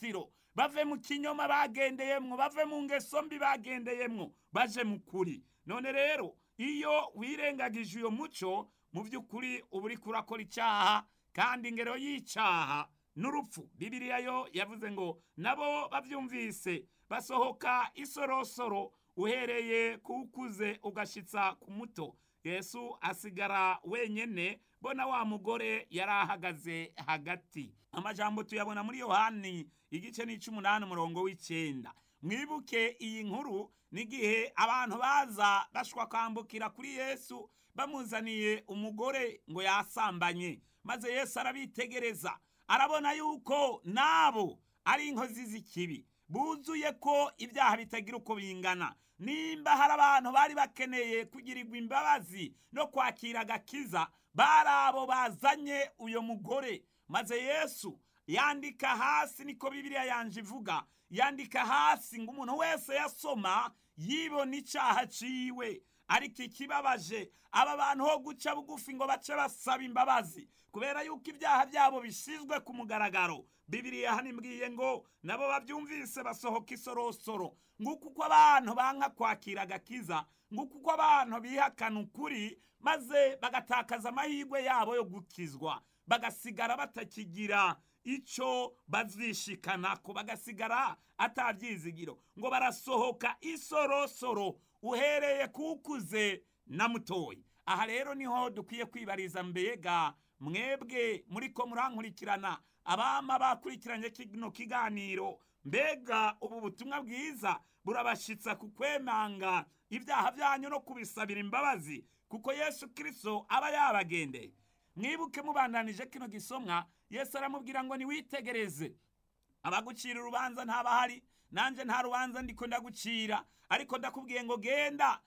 rufatiro bave mu kinyoma bagendeyemwo bave mu ngeso mbi bagendeyemwo baje mu kuri none rero iyo wirengagije uyo muco mu by'ukuri uba uri kurakora icyaha kandi ingero y'icyaha n'urupfu bibiriya yo yavuze ngo nabo babyumvise basohoka isorosoro uhereye ku ukuze ugashitsa ku muto yesu asigara wenyene bona wa mugore yari ahagaze hagati amajambo tuyabona muri yohani igice n'ic'umunani umurongo w'icenda mwibuke iyi nkuru n'igihe abantu baza bashwa kwambukira kuri yesu bamuzaniye umugore ngo yasambanye maze yesu arabitegereza arabona yuko nabo ari inkozi z'ikibi buzuye ko ibyaha bitagira uko bingana nimba hari abantu bari bakeneye kugirirwa imbabazi no kwakira agakiza bari abo bazanye uyo mugore maze yesu yandika hasi niko bibiliya yanje ivuga yandika hasi ngo umuntu wese yasoma yibona icyaha ciwe ariko ikibabaje aba bantu ho guca bugufi ngo bace basaba imbabazi kubera yuko ibyaha byabo bishyizwe ku mugaragaro bibiriya hano imbwiye ngo nabo babyumvise basohoka isorosoro nguko uko abantu banka kwakira agakiza nguko uko abantu bihakana ukuri maze bagatakaza amahirwe yabo yo gukizwa bagasigara batakigira icyo bazishikanako bagasigara atabyizigiro ngo barasohoka isorosoro uhereye kukuze na mutoyi aha rero niho dukwiye kwibariza mbega mwebwe muri ko murankurikirana abama bakurikiranye kino kiganiro mbega ubu butumwa bwiza burabashitsa ku kwemanga ibyaha byanyu no kubisabira imbabazi kuko yesu kirisito aba yabagendeye mwibuke mubandanije kino gisomwa yesu aramubwira ngo niwitegereze abagucira urubanza ntabahari nanjye nta rubanza ndiko ndagucira ariko ndakubwiye ngo genda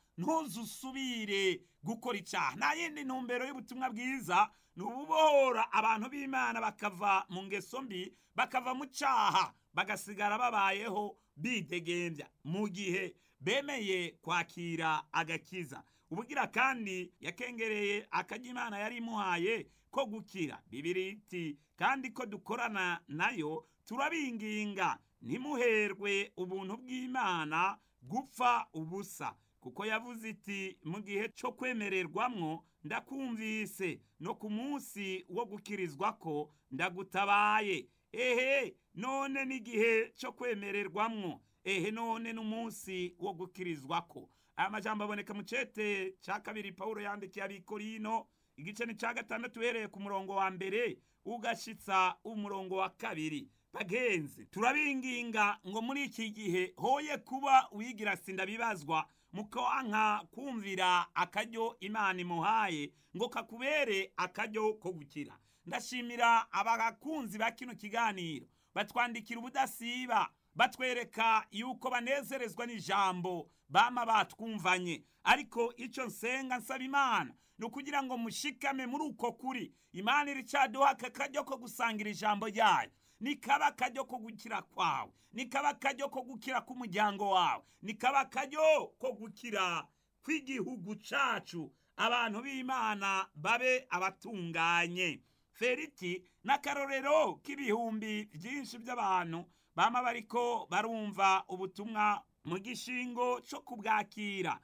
ntuzusubire gukora icyaha nta yindi ntumbero y'ubutumwa bwiza ni ububohora abantu b'imana bakava mu ngeso mbi bakava mu cyaha bagasigara babayeho bidegembya mu gihe bemeye kwakira agakiza ubugira kandi yakengereye akajya imana yari imuhaye ko gukira bibiri iti kandi ko dukorana nayo turabinginga ntimuherwe ubuntu bw'imana gupfa ubusa kuko yavuze iti mu gihe cyo kwemererwamwo ndakumvise no ku munsi wo gukirizwa ko ndagutabaye ehe none n'igihe cyo kwemererwamwo ehe none n'umunsi wo gukirizwa ko aya majambo aboneka mu cete cya kabiri pawulo yandikiye abikorino igice ni cya gatandatu uhereye ku murongo wa mbere ugashitsa umurongo wa kabiri bagenzi turabinginga ngo muri iki gihe hoye kuba wigira sinda bibazwa mukanka kumvira akaryo imana imuhaye ngo kakubere akaryo ko gukira ndashimira abakunzi ba kino kiganiro batwandikira ubudasiba batwereka yuko banezerezwa n'ijambo bama batwumvanye ariko icyo nsenga nsaba imana ni ukugira ngo mushikame muri uko kuri imana iricaduha aka karyo ko gusangira ijambo ryayo nikaba akaryo ko gukira kwawe nikaba akaryo ko gukira k'umuryango wawe nikaba akaryo ko gukira kw'igihugu cacu abantu b'imana babe abatunganye feriti n'akarorero k'ibihumbi byinshi by'abantu bama bariko barumva ubutumwa mu gishingo cyo kubwakira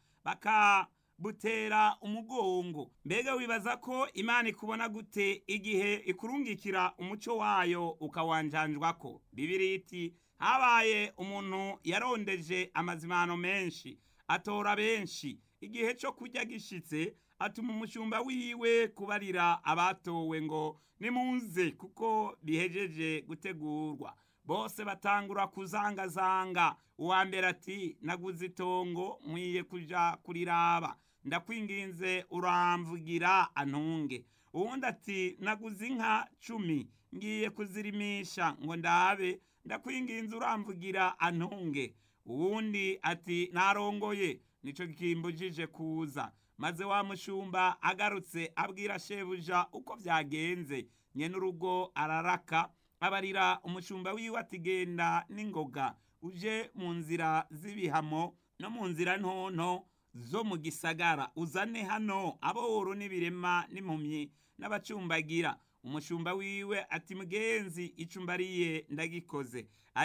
bakabutera umugongo mbega wibaza ko imana ikubona gute igihe ikurungikira umuco wayo ukawanjanjwako bibiri iti habaye umuntu yarondeje amazimano menshi atora benshi igihe cyo kurya gishitse atuma umushumba wiwe kubarira abatowe ngo nimuze kuko bihejeje gutegurwa bose batangura kuzangazanga uwa mbere ati naguze itongo nkwiye kuja kuriraba ndakwinginze uramvugira antunge uwundi ati naguze inka cumi ngiye kuzirimisha ngo ndabe ndakwinginze uramvugira antunge uwundi ati narongoye nico kimbujije kuza maze wa mushumba agarutse abwira shebuja uko byagenze nyene urugo araraka abarira umushumba wiwe ati genda n'ingoga uje mu nzira z'ibihamo no mu nzira ntonto zo mu gisagara uzane hano aboro n'ibirema n'impumyi n'abacumbagira umushumba wiwe ati mugenzi icumbariye ndagikoze